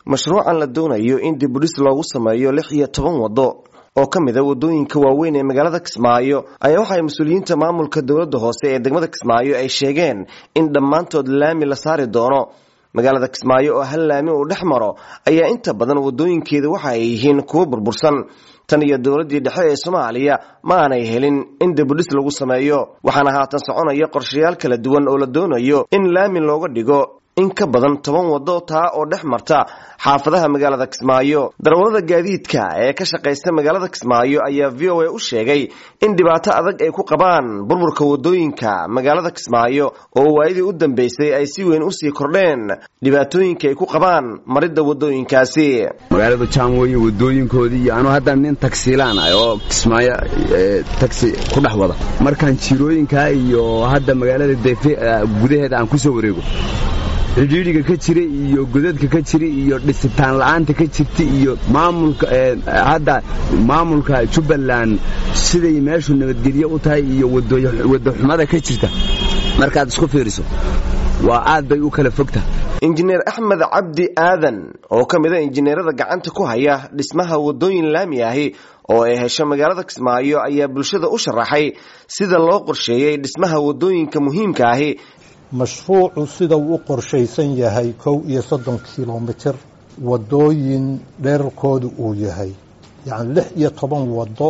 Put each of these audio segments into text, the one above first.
mashruucan la doonayo in dibudhis loogu sameeyo lix iyo toban waddo oo ka mid a waddooyinka waaweyn ee magaalada kismaayo ayaa waxaay mas-uuliyiinta maamulka dowladda hoose ee degmada kismaayo ay sheegeen in dhammaantood laami la saari doono magaalada kismaayo oo hal laami uu dhex maro ayaa inta badan waddooyinkeeda waxa ay yihiin kuwo burbursan tan iyo dowladdii dhexe ee soomaaliya ma aanay helin in dibudhis lagu sameeyo waxaana haatan soconaya qorshayaal kala duwan oo la doonayo in laami looga dhigo in ka badan toban waddo taa oo dhex marta xaafadaha magaalada kismaayo darawallada gaadiidka ee ka shaqaysta magaalada kismaayo ayaa v o a u sheegay in dhibaato adag ay ku qabaan burburka waddooyinka magaalada kismaayo oo waayadii u dambeysay ay si weyn usii kordheen dhibaatooyinka ay ku qabaan maridda waddooyinkaasi magaalada jaam weeye waddooyinkoodii iyo anuu hadda nin tagsiilaan ah oo kismaayo tagsi ku dhex wada markaan jirooyinkaa iyo hadda magaalada deefe gudaheeda aan ku soo wareego cidhiidhiga ka jira iyo godadka ka jira iyo dhisitaan la'aanta ka jirta iyo maamulka hadda maamulka jubbaland siday meeshu nabadgelyo u tahay iyo waddaxumada ka jirta markaad isku fiiriso waa aad bay u kala fogta injineer axmed cabdi aadan oo ka mid a injineerada gacanta ku haya dhismaha waddooyin laami ahi oo ay hesho magaalada kismaayo ayaa bulshada u sharaxay sida loo qorsheeyey dhismaha waddooyinka muhiimka ahi mashruucu sida uu u qorshaysan yahay kow iyo soddon kilomitir waddooyin dherarkoodu uu yahay yacni lix iyo toban waddo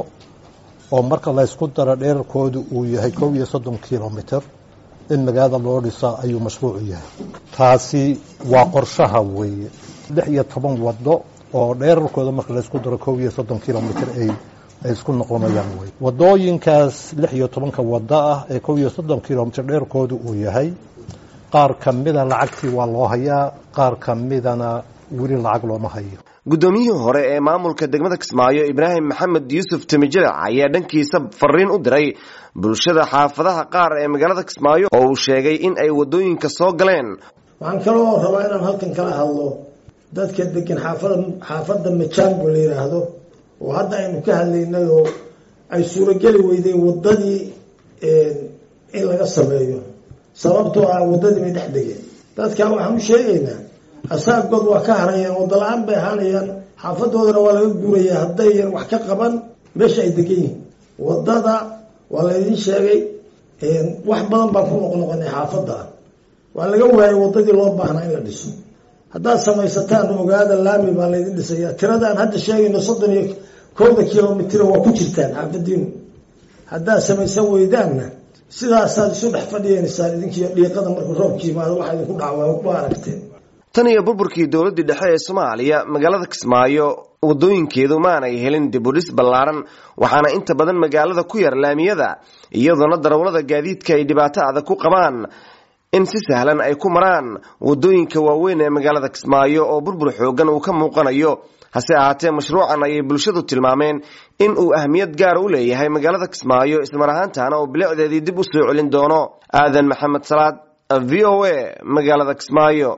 oo marka laysku daro dherarkoodu uu yahay kow iyo soddon kilomitir in magaalada loo dhisa ayuu mashruucu yahay taasi waa qorshaha weeye lix iyo toban waddo oo dherarkooda marka laysku daro kow iyo soddon kilomitir ay ay isku noqonayaan wey waddooyinkaas lix iyo tobanka waddo ah ee kow iyo soddon kilomitir dheerkoodu uu yahay qaar ka mida lacagtii waa loo hayaa qaar ka midana weli lacag looma hayo guddoomiyihii hore ee maamulka degmada kismaayo ibraahim maxamed yuusuf timijilic ayaa dhankiisa fariin u diray bulshada xaafadaha qaar ee magaalada kismaayo oo uu sheegay in ay waddooyinka soo galeen waxaan kaloo rabaa inaan halkan kala hadlo dadka degan xaafada xaafadda majaango la yidhaahdo oo hadda aynu ka hadlaynay oo ay suurogeli weyday waddadii in laga sameeyo sababtoo ah waddadii bay dhex degeen dadkaa waxaan u sheegaynaa asaabgood waa ka harayaan waddo la-aan bay ahaanayaan xaafadoodana waa laga guurayaa haddayan wax ka qaban meesha ay degan yihiin waddada waa laydin sheegay wax badan baan ku noqnoqonay xaafadda waa laga waayay waddadii loo baahnaa in la dhiso haddaad samaysataan ogaada laami baa laydin dhisayaa tiradaan hadda sheegayno soddon iyo kowda kilomitr waa ku jirtaan xaafadiinu haddaad samaysan weydaanna sidaasaad isu dhex fadhiyenaysaan idinkiiyo dhiiqada markuu roobka yimaado waxaa idinku dhacwa ku aragteen tan iyo burburkii dowladdii dhexe ee soomaaliya magaalada kismaayo waddooyinkeedu maanay helin dibudhis ballaaran waxaana inta badan magaalada ku yar laamiyada iyadoona darawallada gaadiidka ay dhibaato adag ku qabaan in si sahlan ay ku maraan waddooyinka waaweyn ee magaalada kismaayo oo burbur xoogan uu ka muuqanayo hase ahaatee mashruucan ayay bulshadu tilmaameen in uu ahmiyad gaara u leeyahay magaalada kismaayo ismar ahaantaana oo bilicdeedii dib u soo celin doono aadan maxamed salaad v o a magaalada kismaayo